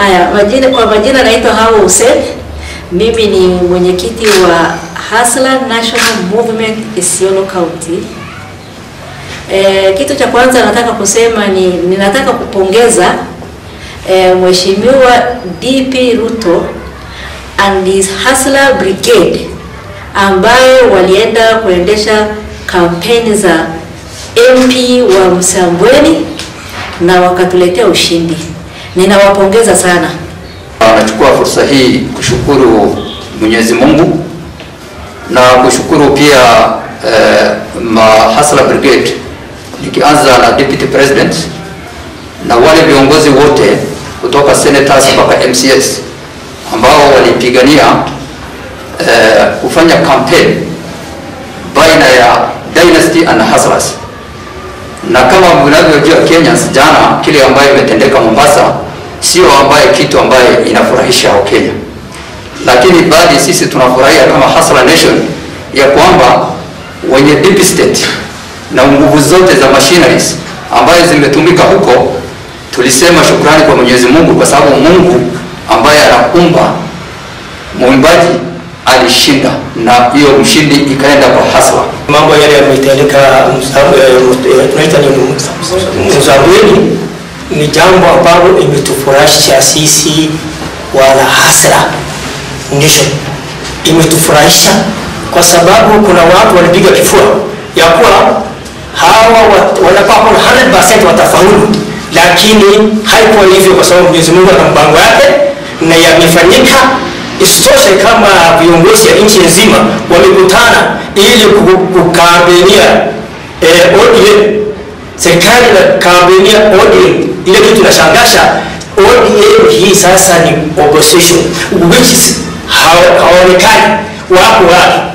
Haya, majina kwa majina naitwa Hawa Hussein. Mimi ni mwenyekiti wa Hustler National Movement Isiolo County. E, kitu cha kwanza nataka kusema ni ninataka kupongeza e, Mheshimiwa DP Ruto and his Hustler Brigade ambayo walienda kuendesha kampeni za MP wa Msambweni na wakatuletea ushindi. Ninawapongeza sana. Nachukua fursa hii kushukuru Mwenyezi Mungu na kushukuru pia eh, ma Hustler Brigade nikianza na Deputy President na wale viongozi wote kutoka senators mpaka MCS ambao walipigania eh, kufanya campaign baina ya Dynasty and Hustlers na kama mnavyojua Kenyans, jana kile ambayo imetendeka Mombasa sio ambaye kitu ambaye inafurahisha Wakenya, lakini bali sisi tunafurahia kama Hustler Nation ya kwamba wenye deep state na nguvu zote za machineries ambayo zimetumika huko, tulisema shukrani kwa Mwenyezi Mungu kwa sababu Mungu ambaye anakumba mwimbaji alishinda na hiyo mshindi ikaenda kwa Hustler. mambo yale yametendeka Msa- eh, tunaita ni Mzambweni ni jambo ambalo imetufurahisha sisi wana Hustler Nation, imetufurahisha kwa sababu kuna watu walipiga kifua ya kuwa hawa wat- wanakuwa kuna 100% watafaulu, lakini haikuwa hivyo, kwa sababu Mwenyezi Mungu ana mpango yake na yamefanyika. Isitoshe, kama viongozi ya nchi nzima wamekutana ili ku- kukampenia eh, ODM serikali na kampenia ODM, ile kitu nashangasha ODM hii sasa ni opposition which is hawa- hawaonekani wako wapi